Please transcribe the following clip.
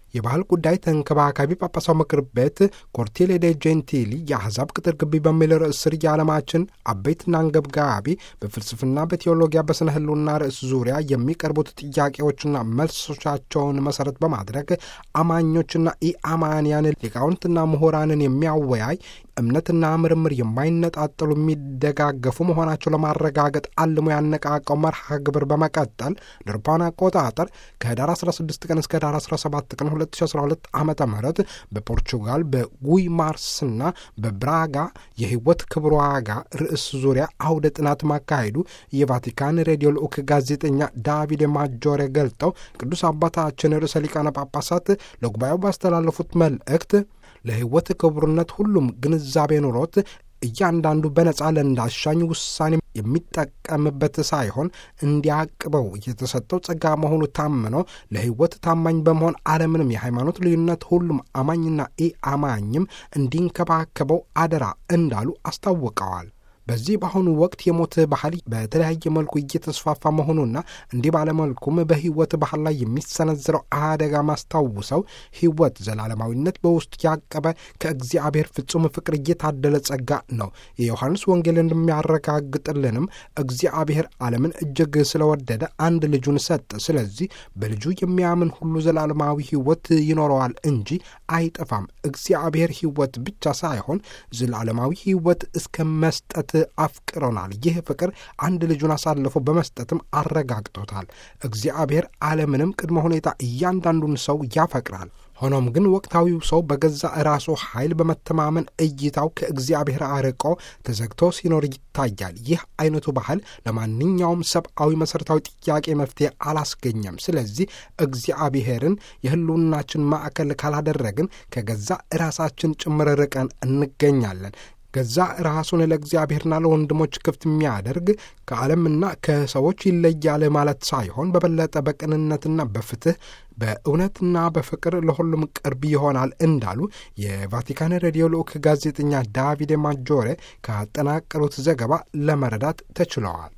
የባህል ጉዳይ ተንከባካቢ ጳጳሳው ምክር ቤት ኮርቴሌ ዴ ጄንቲሊ የአሕዛብ ቅጥር ግቢ በሚል ርዕስ ስር የዓለማችን አበይትና አንገብጋቢ በፍልስፍና፣ በቴዎሎጊያ፣ በስነ ህልውና ርዕስ ዙሪያ የሚቀርቡት ጥያቄዎችና መልሶቻቸውን መሰረት በማድረግ አማኞችና ኢአማንያን ሊቃውንትና ምሁራንን የሚያወያይ እምነትና ምርምር የማይነጣጠሉ የሚደጋገፉ መሆናቸው ለማረጋገጥ አልሞ ያነቃቀው መርሃ ግብር በመቀጠል ለአውሮፓውያን አቆጣጠር ከህዳር 16 ቀን እስከ ህዳር 17 ቀን 2012 ዓ ም በፖርቹጋል በጉይ ማርስና በብራጋ የህይወት ክብር ዋጋ ርዕስ ዙሪያ አውደ ጥናት ማካሄዱ የቫቲካን ሬዲዮ ልዑክ ጋዜጠኛ ዳቪድ ማጆሬ ገልጠው ቅዱስ አባታችን ርዕሰ ሊቃነ ጳጳሳት ለጉባኤው ባስተላለፉት መልእክት ለህይወት ክቡርነት ሁሉም ግንዛቤ ኑሮት እያንዳንዱ በነጻ ለእንዳሻኝ ውሳኔ የሚጠቀምበት ሳይሆን እንዲያቅበው የተሰጠው ጸጋ መሆኑ ታምኖ ለህይወት ታማኝ በመሆን አለምንም የሃይማኖት ልዩነት ሁሉም አማኝና ኢ አማኝም እንዲንከባከበው አደራ እንዳሉ አስታውቀዋል። በዚህ በአሁኑ ወቅት የሞት ባህል በተለያየ መልኩ እየተስፋፋ መሆኑና እንዲህ ባለመልኩም በህይወት ባህል ላይ የሚሰነዝረው አደጋ ማስታውሰው ህይወት ዘላለማዊነት በውስጡ ያቀበ ከእግዚአብሔር ፍጹም ፍቅር እየታደለ ጸጋ ነው። የዮሐንስ ወንጌል እንደሚያረጋግጥልንም እግዚአብሔር ዓለምን እጅግ ስለወደደ አንድ ልጁን ሰጠ። ስለዚህ በልጁ የሚያምን ሁሉ ዘላለማዊ ህይወት ይኖረዋል እንጂ አይጠፋም። እግዚአብሔር ህይወት ብቻ ሳይሆን ዘላለማዊ ህይወት እስከ መስጠት አፍቅሮናል። ይህ ፍቅር አንድ ልጁን አሳልፎ በመስጠትም አረጋግጦታል። እግዚአብሔር ዓለምንም ቅድመ ሁኔታ እያንዳንዱን ሰው ያፈቅራል። ሆኖም ግን ወቅታዊው ሰው በገዛ ራሱ ኃይል በመተማመን እይታው ከእግዚአብሔር አርቆ ተዘግቶ ሲኖር ይታያል። ይህ አይነቱ ባህል ለማንኛውም ሰብአዊ መሠረታዊ ጥያቄ መፍትሄ አላስገኘም። ስለዚህ እግዚአብሔርን የህልውናችን ማዕከል ካላደረግን ከገዛ ራሳችን ጭምር ርቀን እንገኛለን። ገዛ ራሱን ለእግዚአብሔርና ለወንድሞች ክፍት የሚያደርግ ከዓለምና ከሰዎች ይለያል ማለት ሳይሆን በበለጠ በቅንነትና በፍትህ በእውነትና በፍቅር ለሁሉም ቅርብ ይሆናል እንዳሉ የቫቲካን ሬዲዮ ልዑክ ጋዜጠኛ ዳቪድ ማጆሬ ካጠናቀሩት ዘገባ ለመረዳት ተችለዋል።